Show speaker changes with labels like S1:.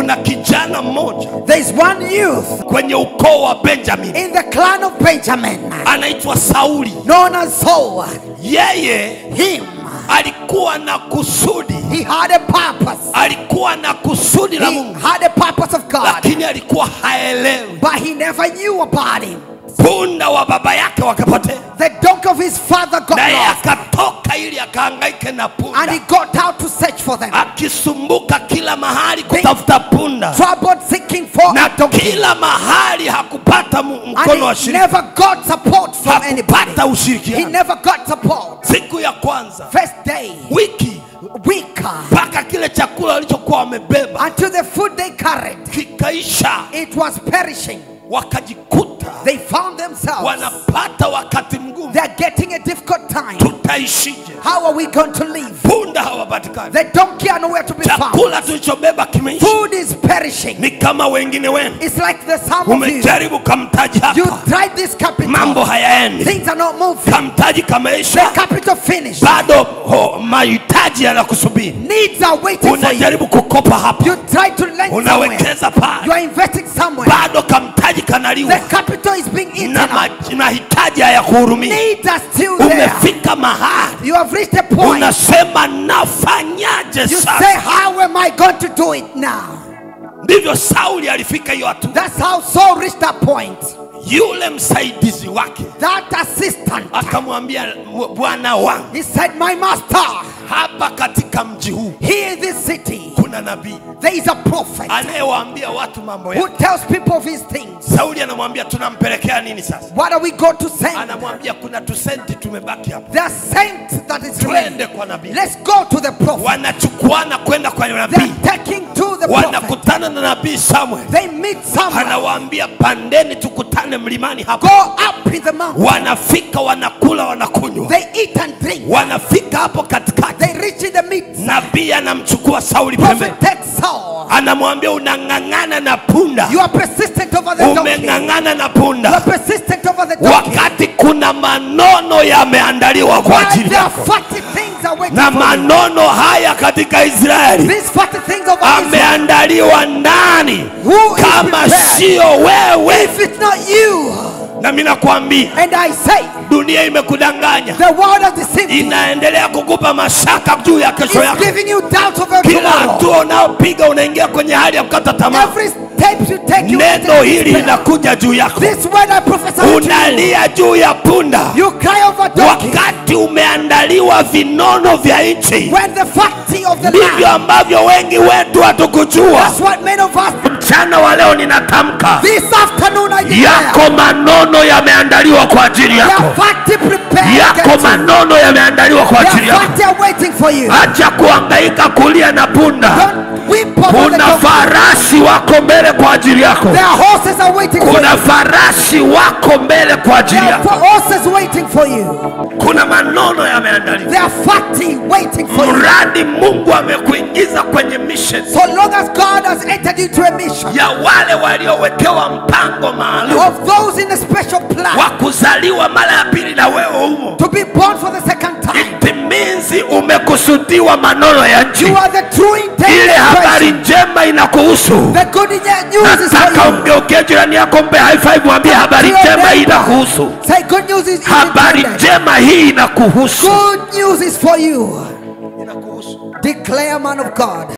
S1: kuna kijana mmoja
S2: There is one youth
S1: kwenye ukoo wa benjamin
S2: in the clan of Benjamin
S1: anaitwa sauli
S2: known as Saul.
S1: yeye
S2: Him,
S1: alikuwa na kusudi
S2: he had a purpose.
S1: alikuwa na kusudi la
S2: He
S1: mungu
S2: had a purpose of God,
S1: lakini alikuwa haelewi
S2: but he never knew about him.
S1: punda wa baba yake wakapotea
S2: The donkey of his father got
S1: naye
S2: lost,
S1: akatoka ili akahangaike na
S2: and he
S1: punda
S2: got out to search for them.
S1: akisumbuka kila mahali kutafuta punda
S2: Troubled seeking for
S1: na
S2: a donkey,
S1: kila mahali hakupata mu-
S2: and
S1: mkono wa
S2: he
S1: shirika
S2: never got support from anybody.
S1: hakupata
S2: He
S1: ushirikiano
S2: never got support.
S1: siku ya kwanza
S2: First day,
S1: wiki
S2: weaker,
S1: mpaka kile chakula walichokuwa wamebeba
S2: until the food they carried,
S1: kikaisha
S2: it was perishing.
S1: wakajikuta
S2: They found themselves.
S1: wanapata wakati mgumu
S2: They're getting a difficult time.
S1: tutaishije
S2: How are we going to live?
S1: punda hawapatikani
S2: The donkey are nowhere to be found.
S1: chakula tulichobeba kimeisha
S2: Food is perishing.
S1: ni kama wengine wenu
S2: It's like the sum of you.
S1: umejaribu kamtaji
S2: You
S1: hapa
S2: tried this capital.
S1: mambo hayaendi
S2: Things are not moving.
S1: kamtaji
S2: The
S1: kameisha
S2: capital finished.
S1: bado ho, mahitaji yanakusubiri
S2: Needs are waiting for you.
S1: unajaribu kukopa hapa
S2: You try to lend somewhere.
S1: unawekeza
S2: You
S1: pale
S2: are investing somewhere.
S1: bado kamtaji kanaliwa
S2: The capital is being eaten
S1: na
S2: up.
S1: ma- mahitaji hayakuhurumia
S2: Needs are still there.
S1: umefika mahali
S2: You have reached a point.
S1: unasema nafanyaje
S2: You say,
S1: sasa
S2: how am I going to do it now?
S1: ndivyo sauli alifika hiyo hatua
S2: That's how Saul reached that point.
S1: yule msaidizi wake
S2: That assistant,
S1: akamwambia "M- bwana wangu
S2: he said, my master,
S1: hapa katika mji huu
S2: here in this city,
S1: kuna nabii
S2: there is a prophet
S1: anayewaambia watu mambo
S2: who
S1: ya
S2: tells people of his things.
S1: sauli anamwambia tunampelekea nini sasa
S2: What are we going to send?
S1: anamwambia kuna tusenti tumebaki hapa
S2: They are sent that is ready.
S1: twende kwa nabii
S2: Let's go to the prophet.
S1: wanachukuana kwenda kwa
S2: They
S1: nabii
S2: are taking to the prophet.
S1: wanakutana na nabii samuel
S2: They meet someone.
S1: anawaambia pandeni tukutane mlimani hapa
S2: Go up in the mountain.
S1: wanafika wanakula wanakunywa
S2: They eat and drink.
S1: wanafika hapo katikati
S2: They reach in the midst.
S1: nabii anamchukua sauli pembeni
S2: Prophet takes Saul.
S1: anamwambia unang'ang'ana na punda
S2: You are persistent over the donkey.
S1: umeng'ang'ana na
S2: You are
S1: punda
S2: persistent over the donkey.
S1: wakati kuna manono yameandaliwa kwa
S2: While
S1: ajili
S2: there are
S1: yako
S2: fatty things are waiting
S1: na
S2: for you.
S1: manono haya katika israeli
S2: These fatty things over Israel.
S1: ameandaliwa nani
S2: Who is
S1: kama
S2: prepared?
S1: sio wewe
S2: If it's not you,
S1: na mi nakwambia
S2: and I say,
S1: dunia imekudanganya
S2: the world has deceived you.
S1: inaendelea kukupa mashaka juu ya kesho
S2: It's
S1: yako
S2: giving you doubt over
S1: kila
S2: tomorrow.
S1: hatua unayopiga unaingia kwenye hali ya kukata tamaa
S2: Every step you take, you
S1: neno
S2: take
S1: hili
S2: despair.
S1: linakuja juu yako
S2: This word I prophesy to you.
S1: unalia juu ya punda
S2: You cry over donkey.
S1: wakati umeandaliwa vinono vya nchi
S2: When the fatty of the
S1: ndivyo
S2: land.
S1: ambavyo wengi wetu hatukujua
S2: That's what many of us.
S1: mchana wa leo ninatamka
S2: This afternoon I declare.
S1: yako manono yameandaliwa kwa ajili
S2: They
S1: yako
S2: are fatty prepared.
S1: yako
S2: Get you.
S1: manono yameandaliwa kwa
S2: They
S1: ajili
S2: are
S1: yako
S2: fatty are waiting for you.
S1: acha kuhangaika kulia na punda
S2: Don't weep over the
S1: kuna
S2: donkey.
S1: farasi wako mbele kwa ajili yako
S2: Their horses are waiting for you.
S1: kuna farasi wako mbele kwa ajili
S2: There are
S1: yako
S2: horses waiting for you.
S1: kuna manono yameandaliwa
S2: They are fatty waiting for you.
S1: mradi mungu amekuingiza kwenye mission
S2: So long as God has entered into a mission
S1: ya wale waliowekewa mpango maalum
S2: of those in a special plan
S1: wa kuzaliwa mara ya pili na wewe humo
S2: to be born for the second time,
S1: it means umekusudiwa manono ya nchi
S2: you are the true intent
S1: ile habari
S2: person.
S1: njema inakuhusu
S2: The good news is
S1: nataka
S2: for you.
S1: umgeukie jirani yako mpe high five mwambie habari njema hii inakuhusu
S2: Say good news is
S1: habari
S2: intended.
S1: njema hii inakuhusu
S2: Good news is for you. Declare man of God.